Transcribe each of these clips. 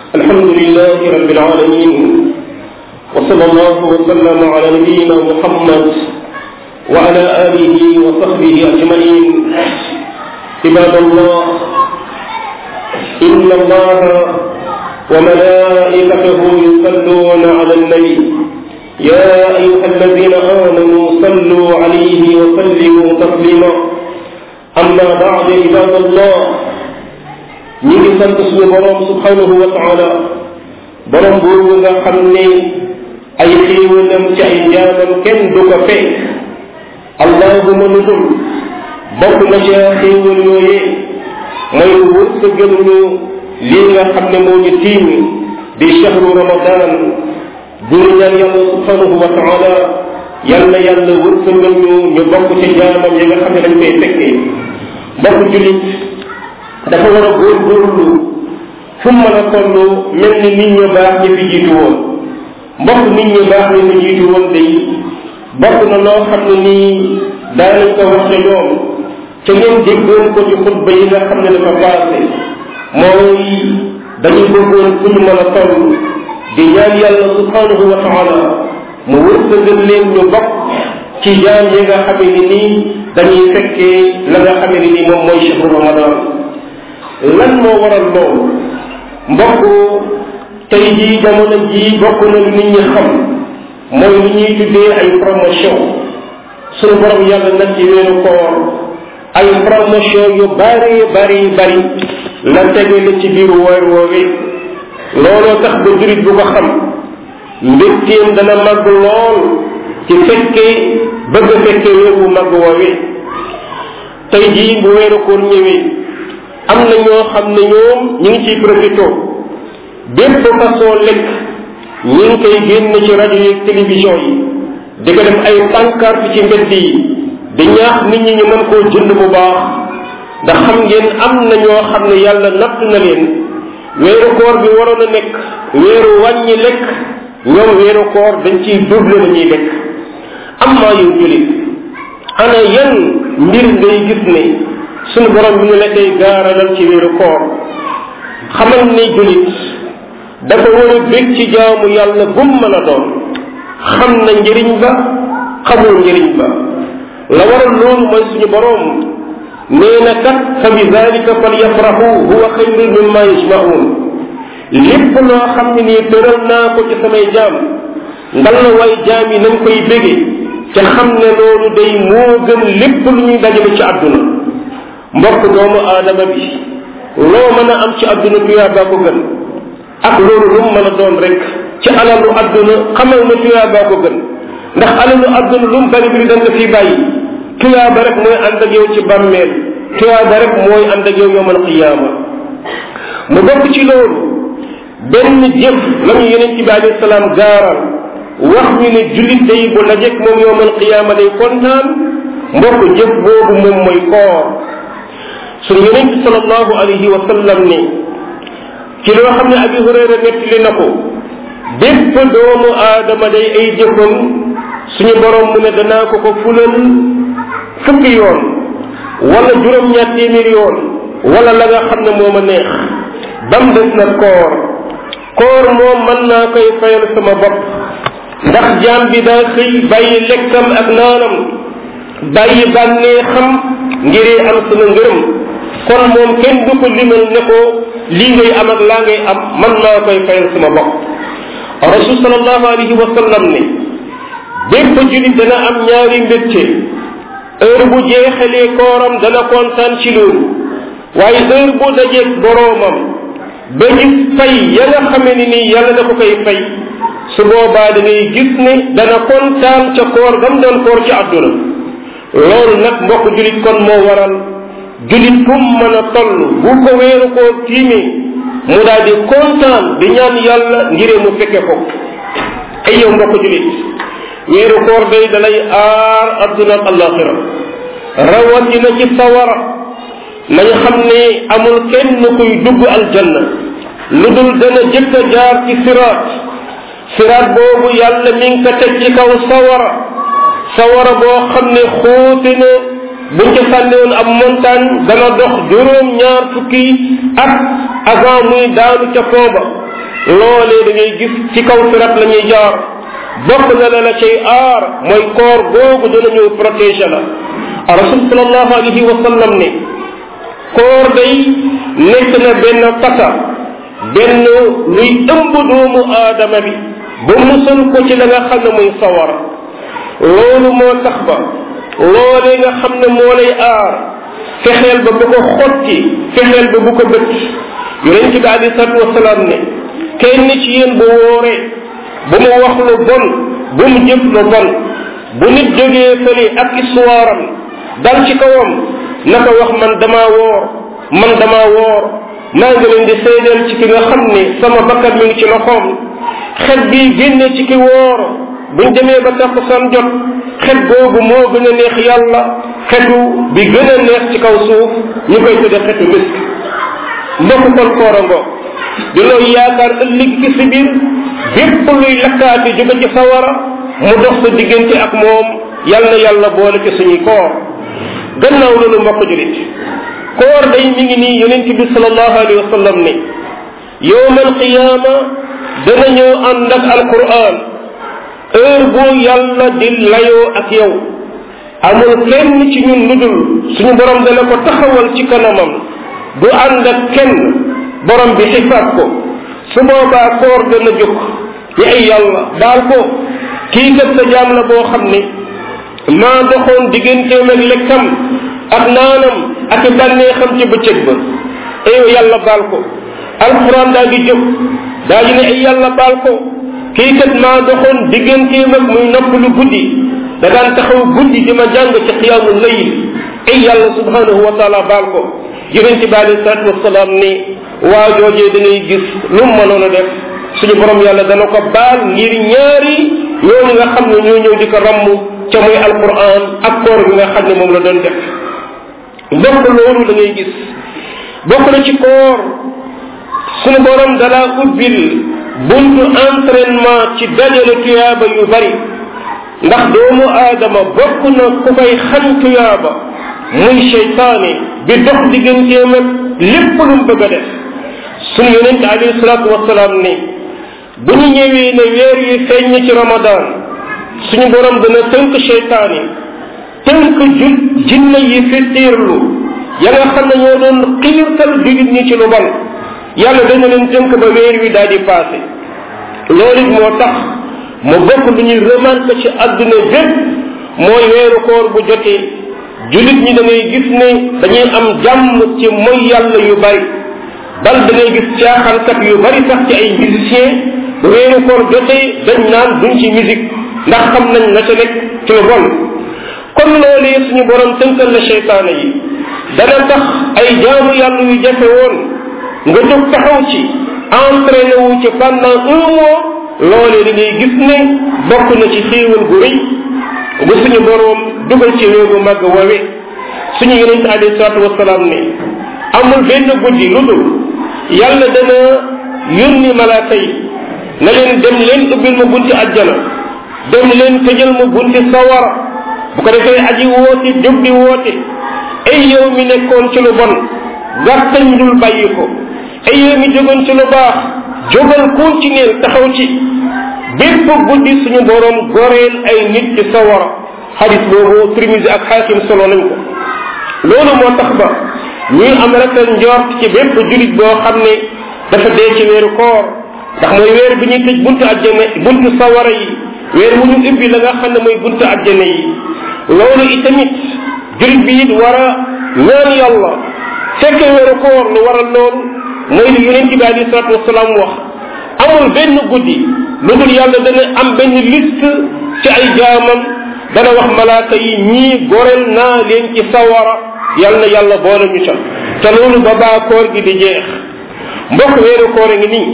الحمد لله رب العالمين وصلى الله وسلم على نبينا محمد وعلى آله وصحبه أجمعين عباد الله إن الله وملائكته يصلون على النبي يا أيها الذين آمنوا صلوا عليه وسلموا تسليما أما بعد عباد الله ñi ngi sant suñu borom subhanahu wa taala borom boobu nga xam ne ay xéewalam ci ay jaamam kenn du ko fekk allahuma nu dul bokk na ca xéewal yooyee mooy wërsëgal ñu lii nga xam ne moo ñu tiim di shahru ramadan dunu ñaan yàlla subhanahu wa taala yàlla yàlla wërsëgal ñu ñu bokk ci jaamam yi nga xam ne dañ koy fekkee mbokk julit dafa war a góorgóorlu fu mu mën a toll mel ni nit ñu baax ñi fi jiitu woon mbokk nit ñu baax ñi fi jiitu woon day bokk na loo xam ne nii daanañ ko wax ca ñoom ca ngeen déggoon ko ci xutba yi nga xam ne dafa passé mooy dañuy bëggoon fu ñu mën a toll di ñaan yàlla subhanahu wa taala mu wërsëgal leen ñu bokk ci jaam yi nga xam ne nii dañuy fekkee la nga xam ne nii moom mooy shahru ramadan lan moo waral loolu mbokk tey jii jamono jii bokk na lu nit ñi xam mooy lu ñuy tuddee ay promotion suñu borom yàlla nag ci weeru koor ay promotion yu bari bari bari la tegale ci biir weer woowi looloo tax ba jurit bu ko xam mbégteem dana màgg lool ci fekkee bëgg fekkee weer bu màgg woowi tey jii bu weeru koor ñëwee am na ñoo xam ne ñoom ñu ngi ciy profité bépp façon lekk ñi ngi koy génn ci rajo yi télévision yi di ko def ay pancarte ci mbedd yi di ñaax nit ñi ñu mën koo jënd bu baax ndax xam ngeen am na ñoo xam ne yàlla natt na leen weeru koor bi waroon a nekk weeru wàññi lekk ñoom weeru koor dañ ciy double la ñuy lekk am maa yow julit ana yan mbir ngay gis ne suñu borom bi ñu la koy gaaralal ci weeru koor xamal ni julit dafa war a bég ci jaamu yàlla gum mën a doon xam na njëriñ ba xamul njëriñ ba la waral loolu mooy suñu borom nee na kat fa bi dalika fal yafrahu huwa xayrun mimma yajmaun lépp loo xam ne nii tëral naa ko ci samay jaam ngal la waay jaam yi nañ koy bége ca xam ne loolu day moo gën lépp lu ñuy dajale ci àdduna mbokk doomu aadama bi loo mën a am ci àdduna tuyaa baa ko gën ak loolu lu mu mën a doon rek ci alalu àdduna xamal na tuyaa baa ko gën ndax alalu àdduna lu mu bari biri da nga fii bàyyi tuyaa ba rek mooy ànd ak yow ci bàmmeel tuyaa ba rek mooy ànd ak yow yowmal qiyaama mu bokk ci loolu benn jëf la ñu yeneen ci bi alayhi salaam gaaral wax ñu ne jullit day bu lajeek moom yowmal qiyaama day kontaan mbokk jëf boobu moom mooy koor suñu yonent bi sallallahu alayhi wa sallam ne ci loo xam ne abi hurayra nettali na ko bépp doomu aadama day ay jëfam suñu borom mu ne danaa ko ko fulal fukki yoon wala juróom-ñaar téeméer yoon wala la nga xam ne moo ma neex bam des na koor koor moom mën naa koy fayal sama bopp ndax jaam bi daa xëy bàyyi lekkam ak naanam bàyyi bànnee xam ngiree am sama ngërëm kon moom kenn du ko limal ne ko lii ngay am ak laa ngay am man maa koy fayal sama bopp rasul sallallahu alayhi wa sallam ne bépp julit dana am ñaari mbégte heure bu jeexalee kooram dana kontaan ci loolu waaye heure bu dajeeg boroomam ba gis fay ya nga xame ni nii yàlla da ko koy fay su boobaa da ngay gis ne dana kontaan ca koor gam doon koor ci àdduna loolu nag mbokk julit kon moo waral julit fu mu mën a toll bu ko weeru koo tiimee mu daal di kontaan di ñaan yàlla ngiree mu fekke ko ay yow mbokk julit weeru koor day dalay aar adduna ak alaxira rawatina ci sawara nañ xam ne amul kenn kuy dugg aljanna lu dul dana jëkk a jaar ci siraat siraat boobu yàlla mi ngi ko teg ci kaw sawara sawara boo xam ne xóote na buñ ca sànniwoon ab montagne dana dox juróom ñaar fukki at avant muy daanu ca fooba loolee da ngay gis ci kaw sirat la ñuy jaar bokk na la la cay aar mooy koor googu dana ñëw protéger la rasul salallahu alayhi wa sallam ne koor day nekk na benn tasa benn luy ëmb doomu aadama bi ba musal ko ci la nga xam ne muy sawara loolu moo tax ba loolee nga xam ne moo lay aar fexeel ba bu ko xotti fexeel ba bu ko bëtt yonent bi alei salatu wasalaam ne kenn ci yéen bu wooree bu mu wax lu bon bu mu jëf lu bon bu nit jógee fële ak histoire am dal ci kawam naka wax man dama woor man dama woor maa ngi leen di seedeel ci ki nga xam ne sama bakkat mi ngi ci loxoom xet bi génne ci ki woor buñ demee ba takkusaan jot xet googu moo gën a neex yàlla xetu bi gën a neex ci kaw suuf ñu koy tudde xetu misk mbokk kon koorango di looy yaakaar ëllëg ki si biir bépp luy lakkaati jóge ci sawara mu dox sa diggante ak moom yal na yàlla boole ci suñuy koor gannaaw loolu mbokk julit koor day mi ngi nii yonent bi salallahu alayhi wa sallam ne yowma alqiyaama dana ñëw ànd ak alquran heure boo yàlla di layoo ak yow amul kenn ci ñun lu dul suñu borom dana ko taxawal ci kanamam du ànd ak kenn borom bi xisaab ko su boobaa koor dana jóg ni ay yàlla baal ko kii kat sa jaam la boo xam ne maa doxoon digganteem ak lekkam ak naanam ak bànneexam ci bëccëg ba ay yàlla baal ko alquran daa di jóg daa di ne ay yàlla baal ko kii kat maa doxoon digganteem ak muy noppalu guddi da daan taxaw guddi di ma jàng ci xiyaamu layl ay yàlla subhanahu wa taala baal ko yonent bi alayhi salatu wasalaam ni waa joojee da ngay gis lu mu mënoon a def suñu borom yàlla dana ko baal ngir ñaari ñooñu nga xam ne ñoo ñëw di ko ramm ca muy alquran ak koor bi nga xam ne moom la doon def bokk loolu da ngay gis bokk na ci koor suñu borom dala ubbil buntu entraînement ci dajale tuyaaba yu bari ndax doomu aadama bokk na ku koy xañ tuyaaba muy cheytaane bi dox digganteem ak lépp lu mu bëgg a def suñu yonent alayhi salaatu wasalaam ne bu ñu ñëwee ne weer yi feeñ ci ramadan suñu borom dana tënk cheytaane tënk jul jinne yi fittiirlu ya nga xam ne ñoo doon xiirtal jullit ñi ci lu bon yàlla dana leen tënk ba weer wi daal di passé loolu it moo tax mu bokk lu ñuy remarque ci àdduna bépp mooy weeru koor bu jotee jullit ñi da ngay gis ne dañuy am jàmm ci mooy yàlla yu bari bal da ngay gis caaxaankat yu bari sax ci ay musiciens bu weeru koor jotee dañ naan duñ ci musique ndax xam nañ la ca nekk ci lu bon kon loolee suñu borom tënkal la cheytaane yi dana tax ay jaamu yàlla yu jafe woon nga jóg taxaw ci entraîné wu ci pendant un mois loolee da ngay gis ne bokk na ci xéewal gu rëy bu suñu borom dugal ci weeru màgg wawe suñu yonent alayhi salaatu wasalaam ne amul benn guddi lu dul yàlla dana yónni malaaka yi na leen dem leen ubbil ma bunti àjjana dem leen tëjal ma bunti sawara bu ko defee aji woote jóg di woote ay yow mi nekkoon ci lu bon gàttañ dul bàyyi ko ay yow mi jógoon ci lu baax jógal continuer taxaw ci bépp guddi suñu borom goreel ay nit ci sawara xadis boobu Tirmisi ak xaakim solo nañ ko loolu moo tax ba ñuy am rafet njort ci bépp julit boo xam ne dafa dee ci weeru koor ndax mooy weer bi ñuy tëj buntu àjjana buntu sawara yi weer wu ñu ubbi la nga xam ne mooy buntu àjjana yi loolu itamit julit bi it war a ñaan yàlla fekke weeru koor lu waral loolu mooy li yonent bi alayhi salatu wasalaam wax amul benn guddi lu dul yàlla dana am benn liste ci ay jaamam dana wax malaaka yi ñii gorel naa leen ci sawara yal na yàlla boole ñu ca te loolu ba baa koor gi di jeex mbokk weeru koor a ngi nii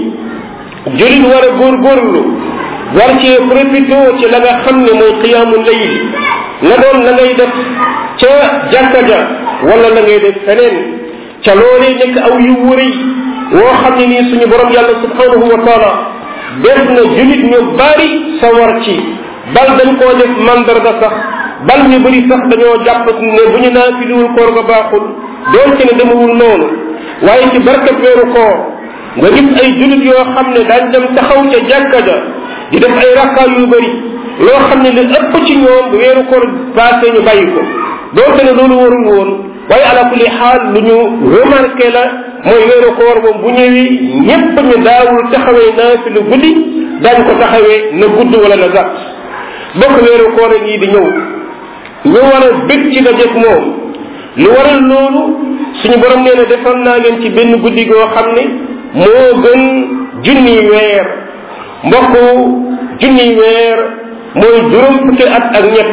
julit war a góorgóorlu war cee profité ci la nga xam ne mooy xiyaamu layl la doon la ngay def ca jàkka ja wala la ngay def feneen ca loolee nekk aw yu wëri woo xam ne nii suñu borom yàlla subhanahu wa taala def na julit ñu bari sawar ci bal dañ koo def mandarga sax bal ñu bëri sax dañoo jàpp ne bu ñu naafiliwul koor ga baaxul doonte ne demewul noonu waaye ci barkat weeru koor nga gis ay julit yoo xam ne daañ dem taxaw ca jàkka ja di def ay rakkaa yu bëri loo xam ne li ëpp ci ñoom bu weeru koor passé ñu bàyyi ko doonte ne loolu warul woon waaye ala kulli xaal lu ñu remarqué la mooy weeru koor moom bu ñëwee ñépp ñu daawul taxawee naa fi lu guddi daañ ko taxawee na gudd wala na gàtt bokk weeru koor yi di ñëw ñu war a bég ci dajeeg moom lu waral loolu suñu borom nee na defal naa leen ci benn guddi goo xam ne moo gën junni weer mbokk junni weer mooy juróom fukki at ak ñett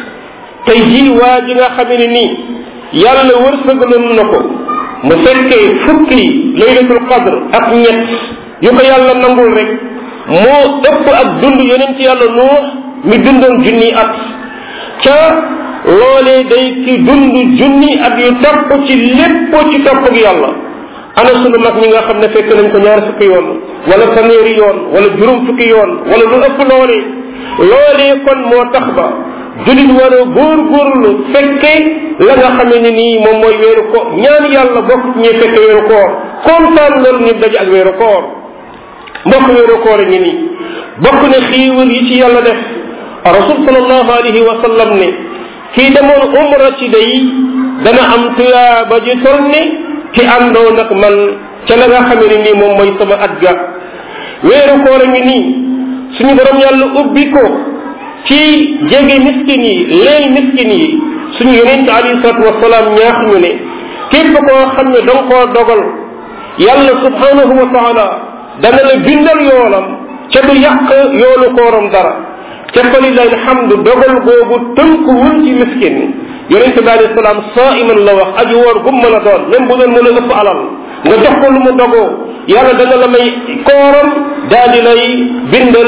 tey jii waa ji nga xamee ne nii yàlla wërsëgaloon na ko mu fekkee fukki laylatul qadr ak ñett yu ko yàlla nangul rek moo ëpp ak dund yeneen ci yàlla nuux mi dundoon junni at ca loolee day ki dund junni at yu topp ci lépp ci topp ak yàlla ana sunu mag ñi nga xam ne fekk nañ ko ñaar fukki yoon wala fanweeri yoon wala juróom fukki yoon wala lu ëpp loolee loolee kon moo tax ba julit war a góorgóorlu fekke la nga xamee ne nii moom mooy weeru ko ñaan yàlla bokk ci ñuy fekke weeru koor kontaan loolu ñu daje ak weeru koor mbokk weeru koor a ngi nii bokk ne xiiwal yi ci yàlla def rasul salallahu alayhi wa sallam ne kii demoon umra ci day dana am tuyaaba ji tol ne ki àndoo nag man ca la nga xamee ne nii moom mooy sama at ga weeru koor a ngi nii suñu borom yàlla ubbi ko ci jege miskin yi leel miskin yi suñu yonente alayhi salatu wasalaam ñaax ñu ne képp koo xam ne danga koo dogal yàlla subhanahu wa taala dana la bindal yoolam ca du yàq yoolu kooram dara ca fa lillahi alhamdu dogal googu tënkuwul ci miskin ni yonente bi alayhi salaam saiman la wax aji woor gum mën a doon même bu doon mën a ëpp alal nga jox ko lu mu dogoo yàlla dana la may kooram daal di lay bindal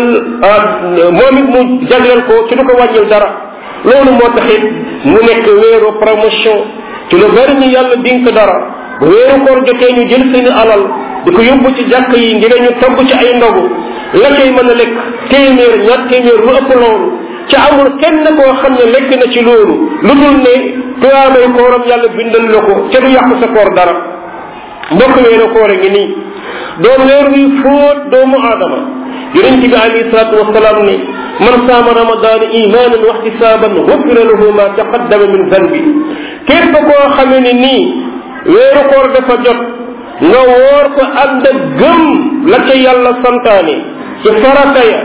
moom it mu jagleel ko ci du ko wàññil dara loolu moo taxit mu nekk weeru promotion ci lu bari ñu yàlla dink dara bu weeru koor jotee ñu jël seeni alal di ko yóbbu ci jàkk yi ngir ñu togg ci ay ndogu la koy mën a lekk téeméer ñaar téeméer lu ëpp loolu ci amul kenn koo xam ne lekk na ci loolu lu dul ne tuyaabay kooram yàlla bindal la ko ca du yàq sa koor dara mbokk weeru koor a ngi nii doon weer wi fóot doomu aadama yonent bi alayhi salatu wasalaam ne man saama ramadan imanan wa ihtisaban gufira lahu ma taqaddama min zanbi képp koo xamee ne nii weeru koor dafa jot nga woor ko ànd ak gëm la ca yàlla santaane ci farata ya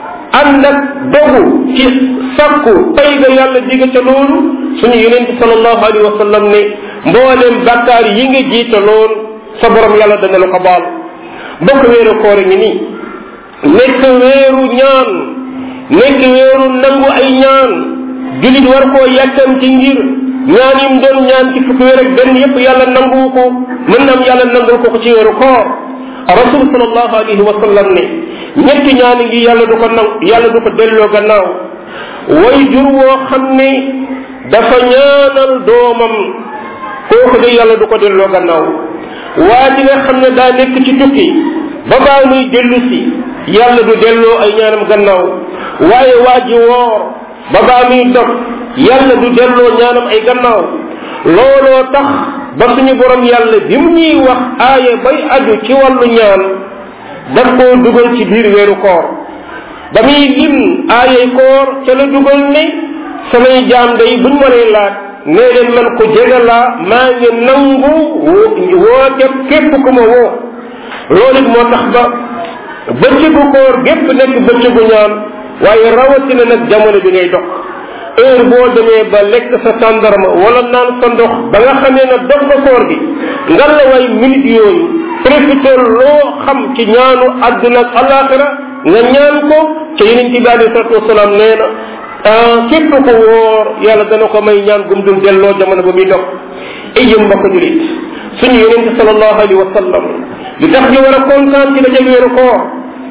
ànd ak dogu ci sakku pay ga yàlla diga ca loolu suñu yonent salallahu alayhi wa sallam ne mboolem bàkkaar yi nga jiitaloon sa borom yàlla dana la ko baal bokk weeru koor ngi nii nekk weeru ñaan nekk weeru nangu ay ñaan julit war koo yàkkam ci ngir ñaan yim doon ñaan ci fukki weer ak benn yépp yàlla nangu ko mën na am yàlla nangul ko ko ci weeru koor rasul salallahu alayhi wa sallam ne ñetti ñaan ngi yàlla du ko nang yàlla du ko delloo gannaaw way jur woo xam ne dafa ñaanal doomam kooku de yàlla du ko delloo gannaaw waa ji nga xam ne daa nekk ci tukki ba baa muy dellu si yàlla du delloo ay ñaanam gannaaw waaye waa ji woor ba baa muy dog yàlla du delloo ñaanam ay gannaaw looloo tax ba suñu borom yàlla bi mu ñuy wax aaya bay aju ci wàllu ñaan daf koo dugal ci biir weeru koor ba muy lim aayay koor ca la dugal ne samay jaam day buñ ma lay laaj nee leen man ko jege laa maa ngi nangu woote képp ku ma woo loolu it moo tax ba bëccëgu koor gépp nekk bëccëgu ñaan waaye rawatina nag jamono bi ngay dox heure boo demee ba lekk sa tàndarma wala naan sa ndox ba nga xamee ne dox nga koor gi ngan la waay minute yooyu profité loo xam ci ñaanu àdduna ak alaxira nga ñaan ko ca yeneen ci bi alei salatu wasalaam nee na képp ko woor yàlla dana ko may ñaan gum dul delloo jamono ba muy dox ay yëm mbokk julit suñu yonente salallahu alayhi wa sallam li tax ñu war a kontaan ci dajal weeru koor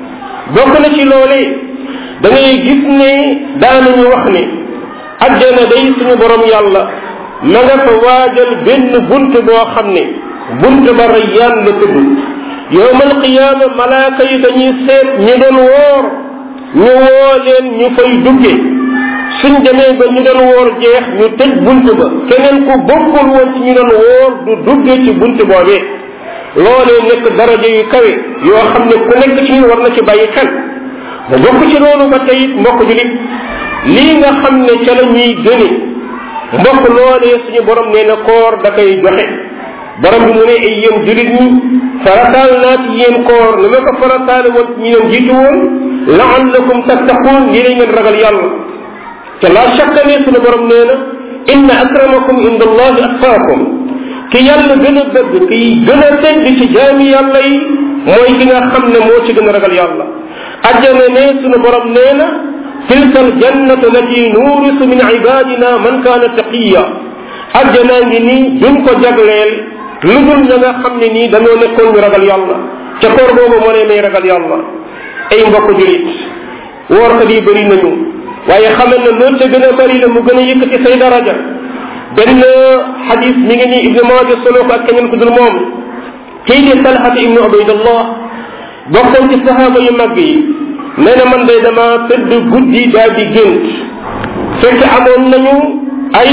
bokk na ci loole da ngay gis ne daanañu wax ne àjjana day suñu borom yàlla ma nga fa waajal benn bunt boo xam ne bunt ba rayyaan la tudd yowmal qiyaama malaaka yi dañuy seet ñi doon woor ñu woo leen ñu fay dugge suñ demee ba ñu doon woor jeex ñu tëj bunt ba keneen ku bokkul woon ci ñu doon woor du dugge ci bunt boobee loolee nekk daraja yu kawe yoo xam ne ku nekk ci ñun war na ci bàyyi xel mu bokk ci loolu ba tey mbokk julit lii nga xam ne ca la ñuy gëne mbokk loolee suñu borom nee na koor da koy joxe borom bi mu ne ay yéen julit ñi farataal naa ci yéen koor ni ma ko farataale woon ci ñi leen jiitu woon laallakum tattaquun ñi lay ngeen ragal yàlla te la shakka ne suñu borom nee na inna akramakum inda allahi atqaakum ki yàlla gën a bëgg ki gën a tedd ci jaami yàlla yi mooy ki nga xam ne moo ci gën a ragal yàlla ajjana ne suñu borom nee na tilka aljannatu lati nuurisu min ibadina man kaana taqiya ajjanaa ngi nii duñ ko jagleel lu dul ña nga xam ne nii dañoo nekkoon ñu ragal yàlla ca koor boobu moo leen may ragal yàlla ay mbokk julit woorkat yi bëri nañu waaye xamal na loolu ca gën a bëri la mu gën a yëkkati say daraja benn xadis mi ngi nii ibnu maaja solo ko ak keneen ku dul moom kii di talxata ibnu ubaydallah bokkoon ci sahaaba yu mag yi nee na man day dama tëdd guddi daal di gént fekk amoon nañu ay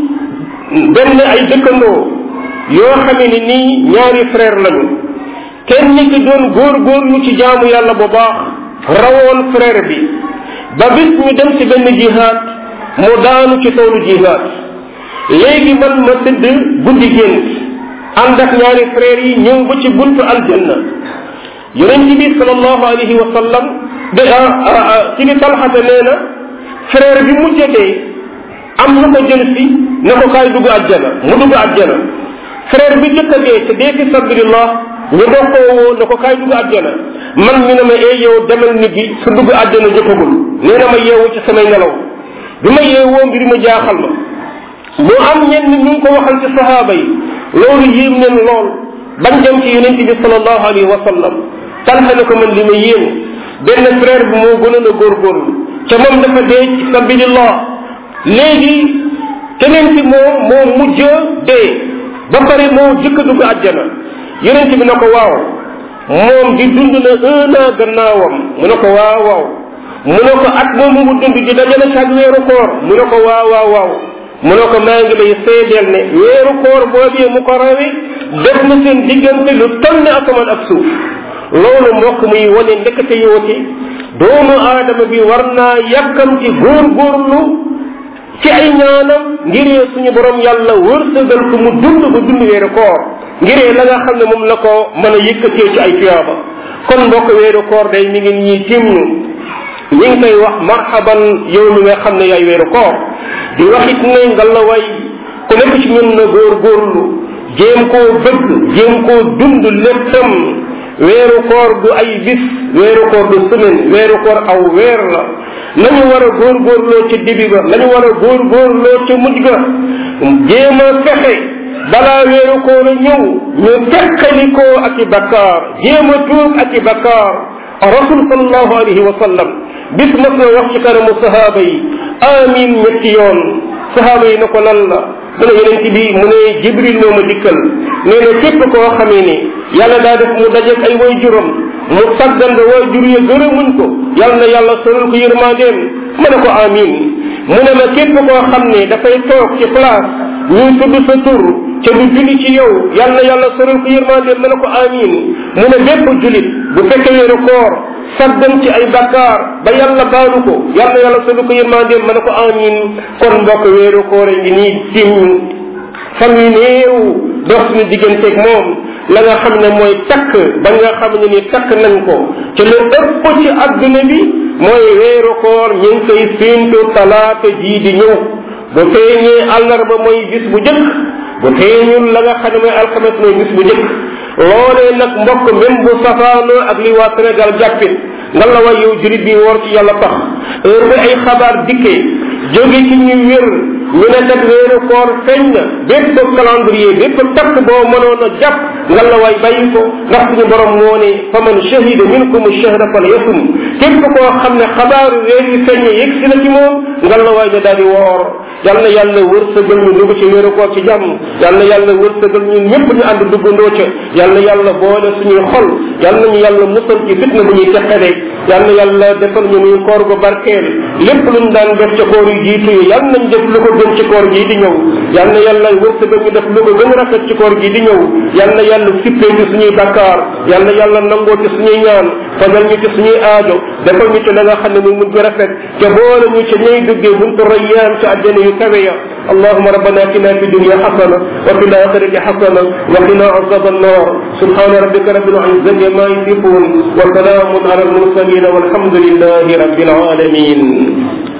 benn ay dëkkandoo yoo xamee ni nii ñaari frère lañu kenn ki doon góor-góorlu ci jaamu yàlla bu baax rawoon frère bi ba bis ñu dem ci benn jihaad mu daanu ci toolu jihaad léegi man ma tëdd guddi gént ànd ak ñaari frère yi ñëw ba ci buntu aljanna yonent bi sallallahu alayhi wa sallam de ci ni talxata nee na frère bi mu jegee am lu ko jël si na ko kaay dugg àjjana mu dugg àjjana frère bi jëkk a dee te dee fi sabilillah ñu doog koo woo na ko kaay dugg àjjana man ñu ne ma ee yow demal nit gi su dugg àjjana jotagul nee na ma yeewu ci samay nelaw bi ma yeewoo mbir ma jaaxal ma mu am ñenn ñu ngi ko waxal ci sahaaba yi loolu yéem leen lool bañ dem ci yonent bi sallallahu alayhi wa sallam talxa ne ko man li ma yéem benn frère bi moo gënoon a góorgóorlu ca moom dafa dee ci sabilillah léegi keneen ci moom moo mujj dee ba pare moo jëkk a dugg àjjana yonent bi na ko waaw moom di dund na un an gannaawam mu ne ko waaw waaw mu ne ko at moomu mu dund di dajale ci ak weeru koor mu ne ko waaw waaw waaw mu ne ko maa ngi lay seedeel ne weeru koor boobee mu ko rawe def na seen diggante lu toll ne asamaan ak suuf loolu mbokk muy wane ndekete yooti doomu aadama bi war naa yàkkamti góorgóorlu ci ay ñaanam ngiree suñu borom yàlla wërsëgal ko mu dund ba dund weeru koor ngiree la nga xam ne moom la ko mën a yëkkatee ci ay tuyaaba kon mbokk weeru koor day mi ngi ñuy tim ñu ñi ngi koy wax marhaban yow mi nga xam ne yaay weeru koor di waxit ne nga la way ku nekk ci ñun na góorgóorlu jéem koo bëgg jéem koo dund léppam weeru koor du ay bis weeru koor du semaine weeru koor aw weer la nañu war a góorgóorloo ca dibi ba nañu war a góorgóorloo ca mujj ga jéem a fexe balaa weeru koor a ñëw ñu teqalikoo ak i bakkaar jéem a tuub ak i bakkaar rasul sallallahu alayhi wa sallam bis mas na wax ci kanamu sahaaba yi amin ñetti yoon sahaaba yi na ko lan la mu ne yonent bi mu ne jibril moo ma dikkal nee na képp koo xamee ne yàlla daa def mu dajeeg ay way juróom mu saggan ba way jur ya gërëmuñ ko yàlla na yàlla sorul ko yërmandeem ma ne ko amin mu ne ma képp koo xam ne dafay toog ci place ñuy tudd sa tur ca du julli ci yow yàlla na yàlla sorul ko yërmandeem ma ne ko amin mu ne bépp julit bu fekkee weeru koor saggan ci ay bakkaar ba yàlla baalu ko yàlla yàlla solu ko yërmandeem ma ne ko amin kon mbokk weeru koor a ngi nii tim fan yu néew dox suñu digganteeg moom la nga xam ne mooy takk ba nga xam ne ni takk nañ ko ci lu ëpp ci adduna bi mooy weeru koor ñu ngi koy séentu talaata jii di ñëw bu feeñee àllarba mooy bis bu jëkk bu feeñul la nga xam ne mooy alxames mooy bis bu jëkk loolee nag mbokk même bu safaanoo ak li waa Sénégal jàppit nga la way yow jurit bi woor ci yàlla tax heure bi ay xabaar dikkee jóge ci ñu wér ñu ne kat weeru koor feeñ na bépp calendrier bépp takk boo mënoon a jàpp nga la way bàyyi ko ndax suñu borom moo ne fa man shahida minkum shahra fal yasum képp koo xam ne xabaaru weer yi feeñ yegg si na ci moom nga la way ne daal di woor yal na yàlla wërsëgal ñu dugg ci wéeru koor ci jàmm yal na yàlla wërsëgal ñun ñëpp ñu ànd duggandoo ca yal na yàlla boole suñuy xol yal nañu yàlla musal ci fitna bu ñuy teqale yal na yàlla defal ñu muy koor gu barkeel lépp luñ daan def ca koor yu jiitu yi yal nañ def lu ko gën ci koor gii di ñëw yal na yàlla wërsëgal ñu def lu ko gën a rafet ci koor gii di ñëw yal na yàlla sippee ci suñuy bakkaar yal na yàlla nangoo ci suñuy ñaan fajal ñu ci suñuy aajo defal ñu ci la nga xam ne muy mujj rafet te boole ñu ci ñay duggee buntu rayyaan ci àjjana yu kawe ya اللهم ربنا اتنا في الدنيا حسنه وفي الاخره حسنه وقنا عذاب النار سبحان ربك رب العزه ما يصفون وسلام على المرسلين والحمد لله رب العالمين